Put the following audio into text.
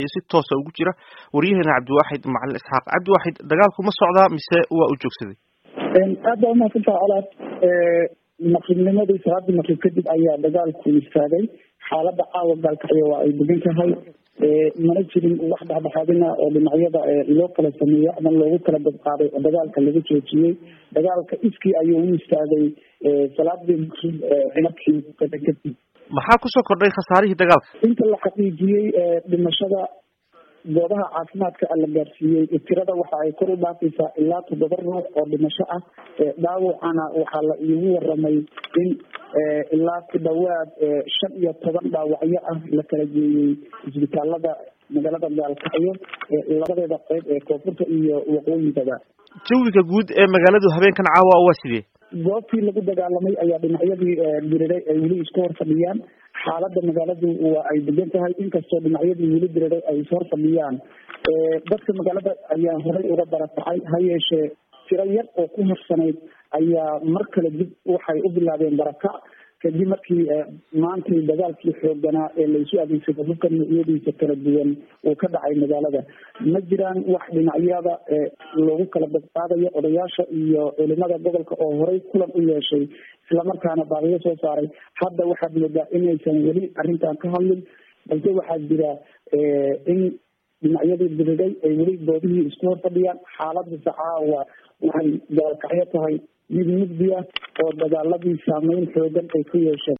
si toosa ugu jira waryaheena cabdiwaaxid macalin isxaaq cabdiwaaxid dagaalku ma socdaa mise waa u joogsaday aad baa umahadsantaha colaad maqribnimadii salaadii maqrib kadib ayaa dagaalku istaagay xaalada caawa gaalkacyo waa ay degan tahay mana jirin wax dhexdhexaadina oo dhinacyada loo kala sameeyo ama loogu kala dabqaaday oo dagaalka laga joojiyey dagaalka iskii ayuu u istaagay salaadii maqrib markii kadib maxaa kusoo kordhay khasaarihii dagaalka inta la xaqiijiyey dhimashada goobaha caafimaadka la gaarsiiyey tirada waxa ay kor u dhaafaysaa ilaa toddoba ruux oo dhimasho ah dhaawacana waxaa la iigu waramay in ilaa ku dhawaad shan iyo toban dhaawacyo ah la kala geeyey isbitaalada magaalada gaalkacyo labadeeda qeyb ee koonfurta iyo waqooyigaba jawiga guud ee magaaladu habeenkan caawa waa sidee goobtii lagu dagaalamay ayaa dhinacyadii diriray ay weli isku hor fadhiyaan xaalada magaaladu waa ay degan tahay inkastoo dhinacyadii weli diriray ay is hor fadhiyaan dadka magaalada ayaa horey uga barakacay ha yeeshee tiro yar oo ku harsanayd ayaa mar kale dib waxay u bilaabeen barakac kadib markii maantay dagaalkii xooganaa ee laysu adeegsado hubka noocyadiisa kala duwan uu ka dhacay magaalada ma jiraan wax dhinacyada loogu kala badqaadayo odayaasha iyo culimada gobolka oo horey kulan u yeeshay islamarkaana baaqiyo soo saaray hadda waxaad moodaa inaysan weli arrintan ka hadlin balse waxaa jira in dhinacyadii diriday ay weli goobihii isku hor fadhiyaan xaaladasa caawa waxay gaalkacyo tahay mid mugdi ah oo dagaaladii saameyn xoogan ay ku yeesheen